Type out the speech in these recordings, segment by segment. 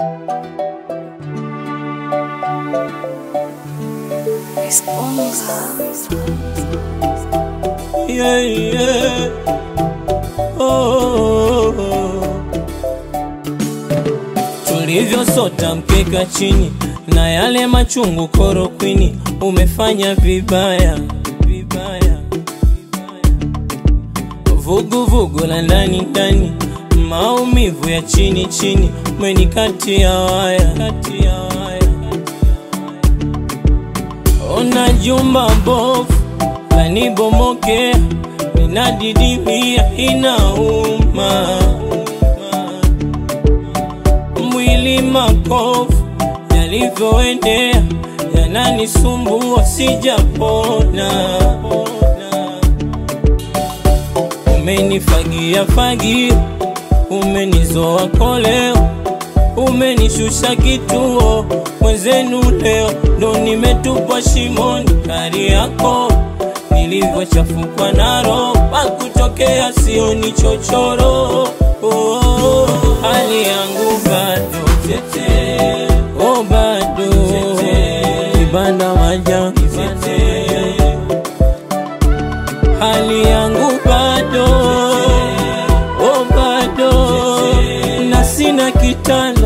Yeah, yeah. Oh, oh, oh. Tulivyosota mkeka chini na yale machungu korokwini, umefanya vibaya vibaya, vuguvugu la ndani ndani, maumivu ya chini chini, umenikatia waya kati ya waya. Ona jumba bofu lanibomokea, ninadidimia, inauma mwili makovu yalivyoendea yananisumbua, sijapona. Umenifagia fagia, umenizoa koleo, umenishusha kituo mwenzenu, leo ndo nimetupwa shimoni. Kari yako nilivyochafukwa na roho, pakutokea sioni chochoro. Oh, hali yangu bado tete, oh bado kibanda maja hali yangu bado oh bado na sina kitanda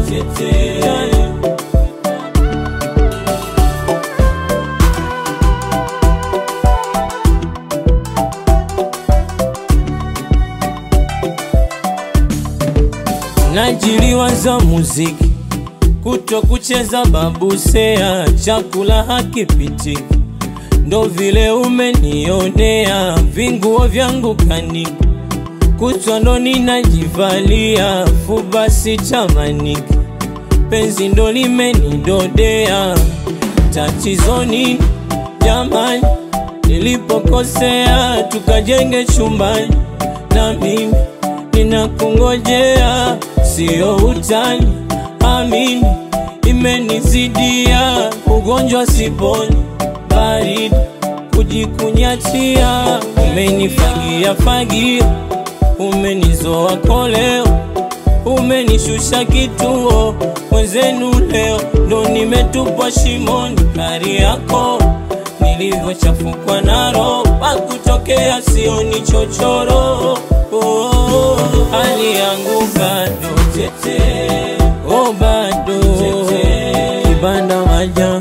najiliwa za muziki kuto kucheza babusea, chakula hakipitiki, ndo vile umenionea, vinguo vyangu kaniki, kutwa ndo ninajivalia, fubasi tamaniki, penzi ndo limenidodea, tatizo nini jamani? Nilipokosea tukajenge chumbani, na mimi ninakungojea, sio utani amini imenizidia, ugonjwa siponi, baridi kujikunyatia, umenifagia fagia, umenizoa koleo, umenishusha kituo mwenzenu, leo ndo nimetupwa shimoni. Kari yako nilivyochafukwa na roho, pakutokea sioni chochoro. Oh, hali yangu bado tete oh bado kibanda maja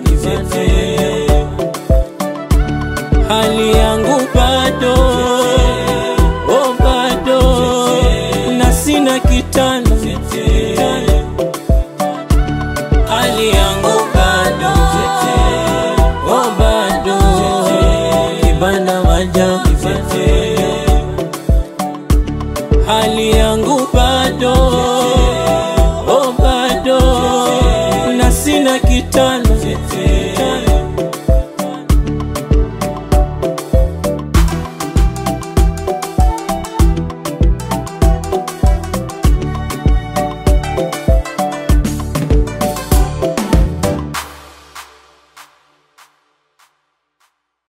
hali yangu bado oh bado na sina kitanda hali yangu bado oh bado kibanda maja